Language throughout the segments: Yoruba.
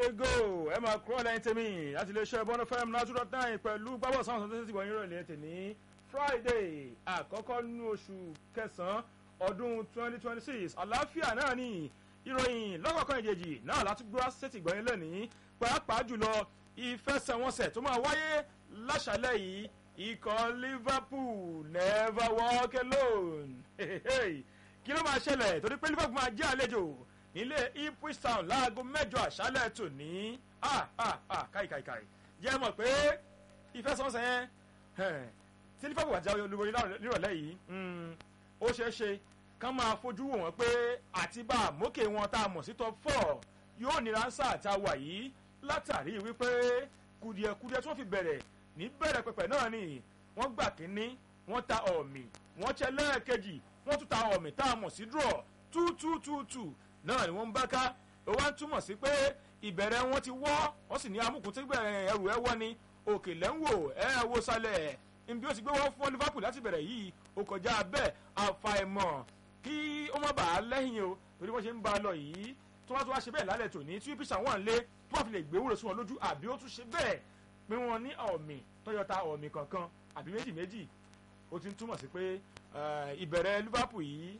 yego ẹ máa kúrò lẹ́yìn tèmi láti iléeṣẹ́ bọ́nà fm náà dot nine pẹ̀lú gbábọ̀ sáwọn tó ti wọ̀nyí rọ̀lẹ́ tèmi friday àkọ́kọ́ nínú oṣù kẹsàn-án ọdún twenty twenty six àlàáfíà náà ni ìròyìn lọ́kọ̀ọ̀kan ìjèjì náà láti gbọ́ sẹ́tì gbọ́yìn lẹ́nìí pàápàá jùlọ ìfẹsẹ̀wọnsẹ̀ tó máa wáyé láṣálẹ̀ yìí ikọ̀ liverpool never walk alone kí ló máa ṣẹlẹ̀ torí pé liverpool máa jẹ́ àlejò nílé ipswich town láago mẹ́jọ àṣálẹ̀ tòní káìkàìkàì jẹ́ mọ̀ pé ìfẹsẹ̀wọnsẹ̀ yẹn tí liverpool àti àwọn olùborí nírọ̀lẹ́ yìí ó ṣeé ṣe kán máa fojú wò wọ́n pé àtibá àmókè wọn tá a mọ̀ sí top four yóò nira sáà tá a wà yìí látàrí wípé kùdìẹ̀kùdìẹ̀ tí wọ́n fi bẹ̀rẹ̀ ní bẹ̀rẹ̀ pẹ̀pẹ̀ náà ni wọ́n gbà kínní wọ́n ta ọ̀mì wọ́n ṣe lẹ́ẹ̀kejì wọ́n tún ta ọ̀mì tá a mọ̀ sí draw two two two two náà ni wọ́n ń bá ká ó wá ń túmọ̀ sí pé ìbẹ̀rẹ̀ wọn ti wọ́ wọ́n sì ní amúkùn tí ẹrù ẹ wọ́ ni òkè lẹ́ńwò ẹ wo sálẹ̀ nbí ó ti gbé wọ́n fún liverpool láti bẹ̀rẹ̀ yìí ó kọjá bẹ́ẹ̀ àfàìmọ̀ kí ó má bàa lẹ́yìn o torí wọ́n ṣe ń bá a lọ yìí tó wá tó wá ṣe bẹ́ẹ̀ lálẹ́ tòní tí píṣà wà ń lé tó wà fi lè gbé wúrò sí wọn lójú àbí ó tún ṣe bẹ́ẹ̀ pé wọ́n ní ọ̀mì tọ́yọ̀ta ọ̀mì kankan àbí méjì méjì ó ti ń túmọ̀ sí pé ìbẹ̀rẹ̀ liverpool yìí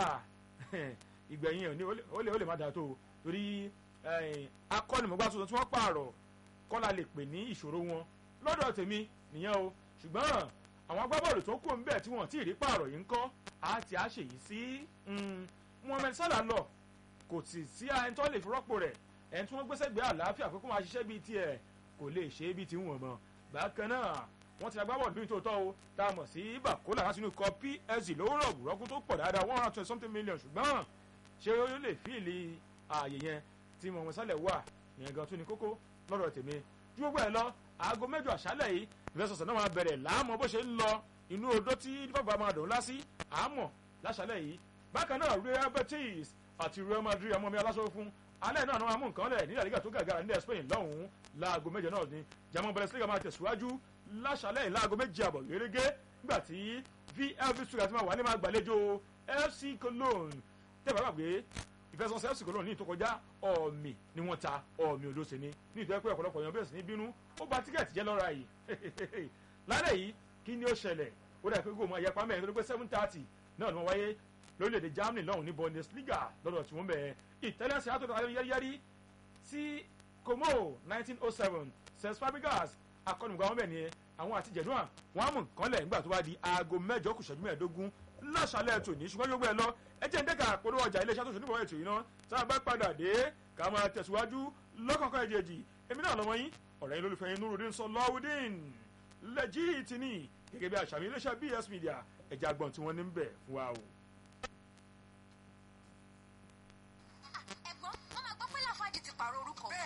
ìgbẹ̀yìn ẹ̀ ó lè ó lè má dáa tó o torí akọ́nimọ̀gbá tuntun tí wọ́n pààrọ̀ kọ́lá lè pè ní ìṣòro wọn lọ́dọ̀ tèmi nìyẹn o ṣùgbọ́n àwọn agbábọ́ọ̀lù tó kù ń bẹ̀ tí wọ́n ti rí pààrọ̀ yìí ń kọ́ á ti á ṣèyí sí mohammed salah lọ kò sì sí ẹni tó lè fi rọ́pò rẹ̀ ẹni tí wọ́n gbéṣẹ́ gbé àlàáfíà pé kó máa ṣiṣẹ́ bíi tiẹ̀ kò lè ṣe é bíi tiwọn mọ́ bákan náà wọ́n ti agbábọ́ọ̀lù bíi tòótọ́ o tá a mọ̀ sí bakola láti inú ikọ̀ psg lówó rọ̀gùn rọ́gùn tó pọ̀ dáadáa one hundred twenty something million ṣùgbọ́n ṣé ó lè fíìlì ààyè yẹn tí mohammed salah wà yẹn gan tún ní kókó lọ́dọ̀ tèmi ju gbogbo ẹ̀ lọ aago mẹ́jọ àṣálẹ̀ yìí ìfẹsọ̀sọ̀ náà máa bẹ̀rẹ̀ láàmú bó ṣe ń lọ inú odó tí liverpool máa dùn lásì àmọ̀ láṣálẹ̀ yìí bákan náà real betis àti real madrid ọmọ mi aláṣọ fún alẹ́ náà náà mú nǹkan lẹ̀ nílẹ̀ liga tó gàgàrà nílẹ̀ spain lọ́hùn-ún láago méje náà ni german bundesliga máa tẹ̀síwájú láṣálẹ̀ yìí láago méje àbọ̀ gẹ́gẹ́ nígbà tí vfb stuttgart máa wà ní máa gbàlejò fc cologne tẹ́fà gbàgbé ìfẹsọ̀sẹ̀ fc cologne ní ìtòkọjá ọ̀mì ni wọ́n ta ọ̀mì òdòsè ni ní ìtọ́ ẹ̀pẹ́ ọ̀pọ̀lọpọ̀ yan bẹ̀rẹ̀ sí ní bínú ó ba tíkẹ́ẹ̀tì jẹ́ lọ́ra yìí lálẹ́ yìí kí ni ó ṣẹlẹ̀ ó dà pé kó máa yẹpa mẹ́rin tó pé seven thirty náà ni wọ́n wáyé lórílẹ̀‐èdè germany lọ́hùn ní bundesliga lọ́dọ̀ tí wọ́n bẹ̀ italian seattle tó yáríyárí sí como nineteen oh seven cesc fabregas akọ́nùgbà wọn bẹ̀ nìyẹn àwọn àti jẹ̀dúnà wọn á mú nǹkan lẹ̀ nígbà tó bá di aago mẹ́jọ kù ṣẹ́jú mẹ́ẹ̀ẹ́dógún láṣálẹ̀ tòní ṣùgbọ́n yóò gbé ẹ lọ ẹ jẹ́ ń dẹ́ka àpòlówó ọjà iléeṣẹ́ tó ṣe níbọ̀ ètò yìí náà tá a bá padà dé ká máa tẹ̀síwájú lọ́kọ̀ọ̀kan ẹ̀jẹ̀jì èmi náà lọ́mọ yín ọ̀rẹ́ yín lólùfẹ́ yín nurudin sọlọ́wọ́dín lẹ́jì tìní gẹ́gẹ́ bí àṣàmì iléeṣẹ́ bs media ẹ̀jẹ̀ àgbọ̀n tí wọ́n ní ń bẹ̀ fún wa o.